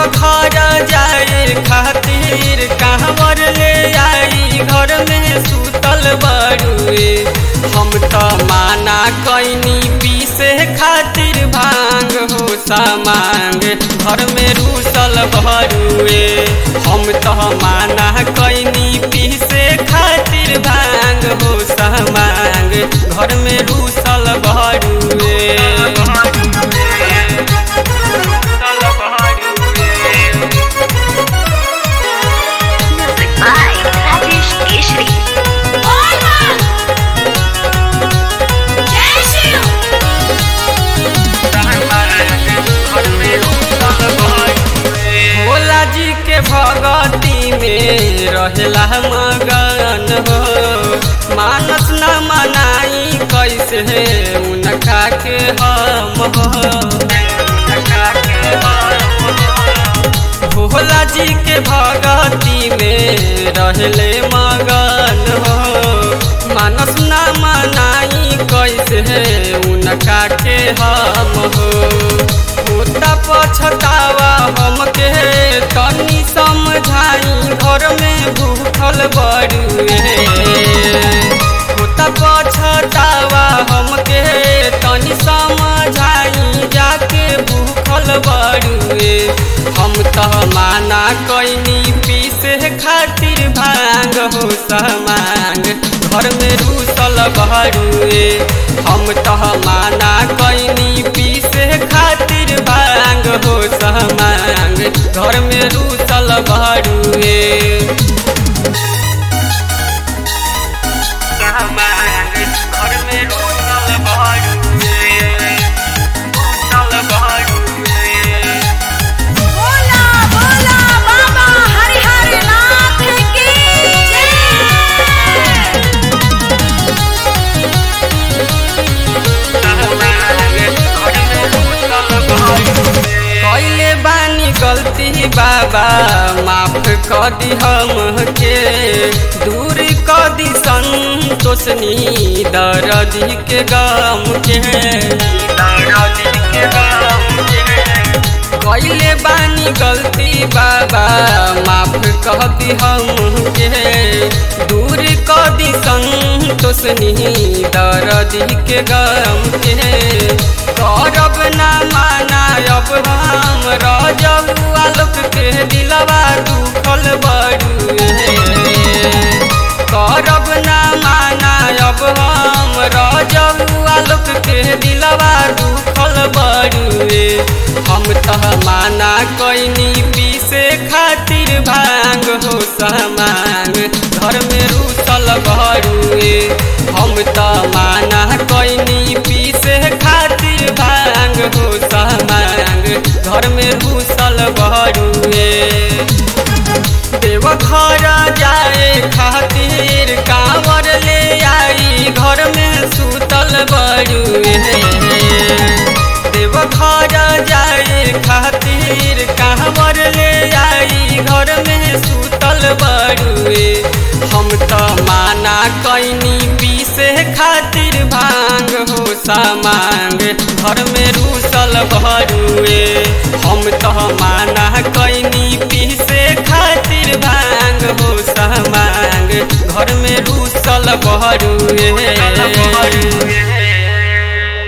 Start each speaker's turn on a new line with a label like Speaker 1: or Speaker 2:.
Speaker 1: घर जाए खातिर कहवर ले आई घर में सुतल बड़ुए हम तो माना कैनी पीसे खातिर भांग हो सामांग घर में रूसल भरुए हम तो माना कैनी पीसे खातिर भांग हो सामांग घर में रूसल भरुए
Speaker 2: Music by Rajesh Keshri.
Speaker 1: Bhola जी के भगती में रहेला मगन हो मानस न मनाई कैसे उनका के हम हो भोला जी के भगती में रहले मगन हो मानस न मनाई कैसे उनका के हम हो होता पछतावा हमके तनी समझाई घर में भूखल बड़ुए होता पछतावा हमके तनी समझाई जाके भूखल बड़ुए हम तो माना कैनी पीसे खातिर भांग हो समांग घर में रूसल बहरुए हम तो माना कैनी पीसे खातिर भांग हो समांग घर में रूसल बहरुए घर में रूसल बहरुए रूसल बहरुए
Speaker 3: बोला बोला बाबा हरिहर नाथ की जय
Speaker 1: कैले बानी गलती बाबा माफ कर दी हमके दूर कर दी संतोषनी दर्दी के गम के कैले बानी गलती बाबा माफ कर दी हमके दूर कर दी संतोषनी दर्दी के गम के करब ना माना अब हम रजब आलोक के दिलवा दुखल बड़ुए करब ना माना अब हम रजब आलोक के दिलवा दुखल बड़ुए हम तह माना कैनी पीसे खातिर भांग हो समांग घर में रूसल बड़ुए हम त माना कैनी पीसे खातिर भांग हो समांग घर में रूसल बड़ुए देव घर जाए खातिर कांवर ले आई घर में सुतल बड़ुए देव घर जाए खातिर कांवर ले आई घर में सुतल बड़ुए हम तो माना कैनी पीसे खातिर भांग हो सामांग घर में रूसल भरुए हम तो माना कैनी पीसे खातिर भांग हो सामांग घर में रूसल भरुए